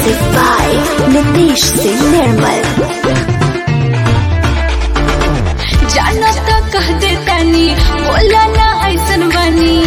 Music by Nitish Singh Nirmal. जाना तो कह दे तनी बोला ना ऐसन बनी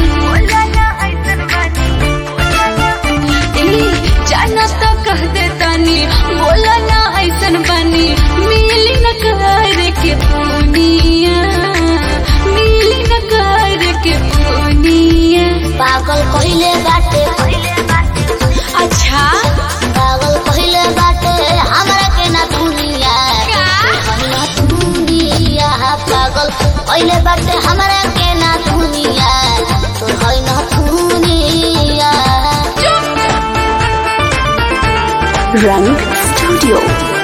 ए, जाना तो कह दे तनी बोला ना ऐसन बनी मिली न कर के पुनिया मिली न कर के पुनिया पागल कहिले बाटे अच्छा पागल कहिले बाटे हमरा के ना दुनिया का? ना दुनिया पागल कहिले बाटे हमरा के ना दुनिया तो है ना दुनिया Rang Studio.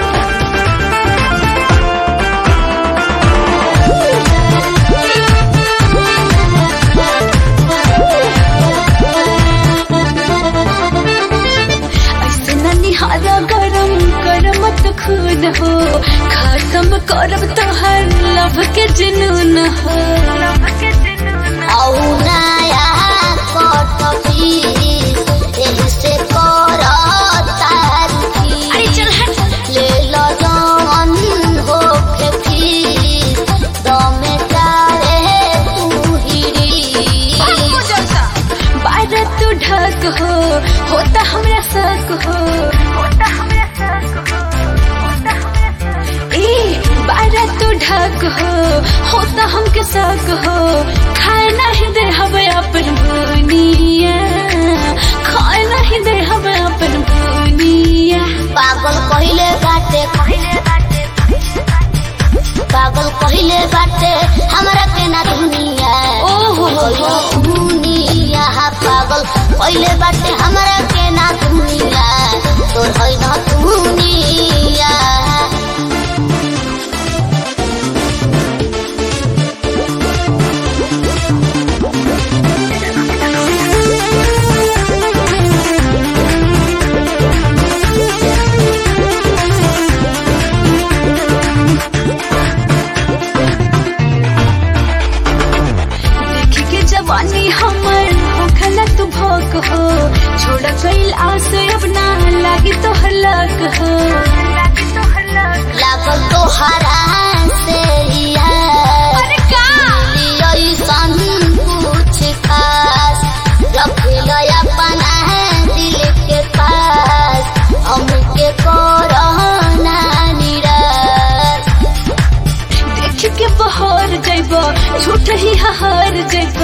ऐसे न निहारा गरम कर मत खुद हो खत्म करब तोहर लव के जुनून हो औ नया कट पीस एही से करता अरे चल हट ले लो जवन हो के फीस दमे तारे तू हिरी बारह तू ढक हो होता हमरा शक हो ए बारह तू ढक हो होता हमके शक हो खाए नहीं दे हवे अपन बुनिया खाए नहीं दे हवे अपन बुनिया पागल कहिले बाटे पागल कहिले बाटे हमरा के ना दुनिया ओहो दुनिया पागल कहिले बाटे हमरा के ना दुनिया तोर है ना दुनिया देख के जवानी हमर होखला तू भोग हो छोड़ गईल आस अब ना लागी तो हलक हो लागल तोहरा से यार अरे का ऐसन कुछ खास रखल अपना दिल के पास हमके कोरोना निराश देख के बहर जैब झूठ ही हार जैब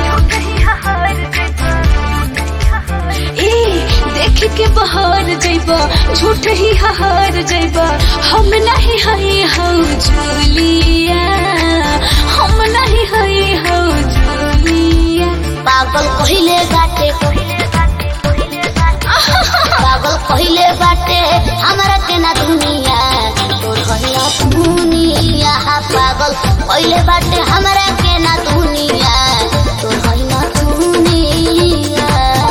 ए देख के बहर जैब झूठ ही हार जैब हम नहीं हई हौ जुलिया हम नहीं हई हौ जुलिया पागल कहिले बाटे पागल कहिले बाटे हमरा के ना दुनिया तोर कहिला दुनिया पागल कहिले बाटे हमरा के ना दुनिया तोर कहिला दुनिया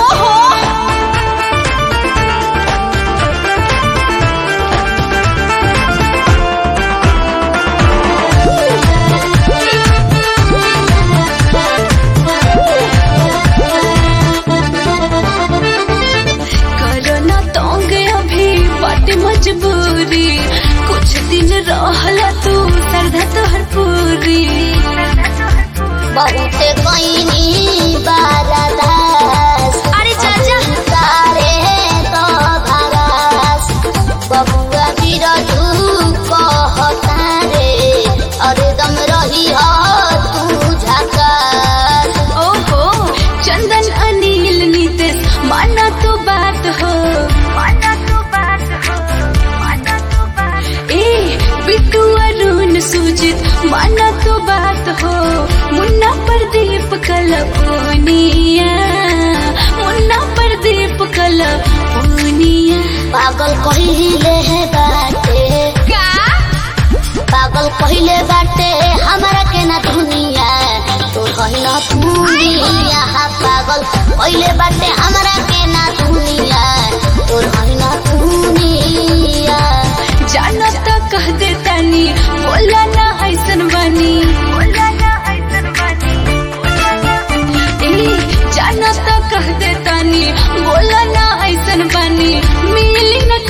करो ना तोंग अभी बात मजबूरी कुछ दिन रहला तू श्रद्धा तोहर पूरी बहुते कईनी बारादास अरे चाचा सारे तो भगास बबुआ बिरजू कहता रे अरे दम रही हो तू झकास ओहो चंदन अनिल नीतीश माना तो बात हो ए बिट्टू अरुण सुजित माना तो बात हो मुन्ना प्रदीप कलपुनिया मुन्ना प्रदीप कलपुनिया पागल कहिले है बाटे का पागल कहिले बाटे हमरा के ना दुनिया तो कहिला दुनिया पागल कहिले बाटे हमरा के ना दुनिया तो कहिला दुनिया जाना तो कह दे तनी बोला ना ऐसन बनी ए जाना तो कह दे तनी बोला ना ऐसन बनी मिली न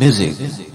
Music.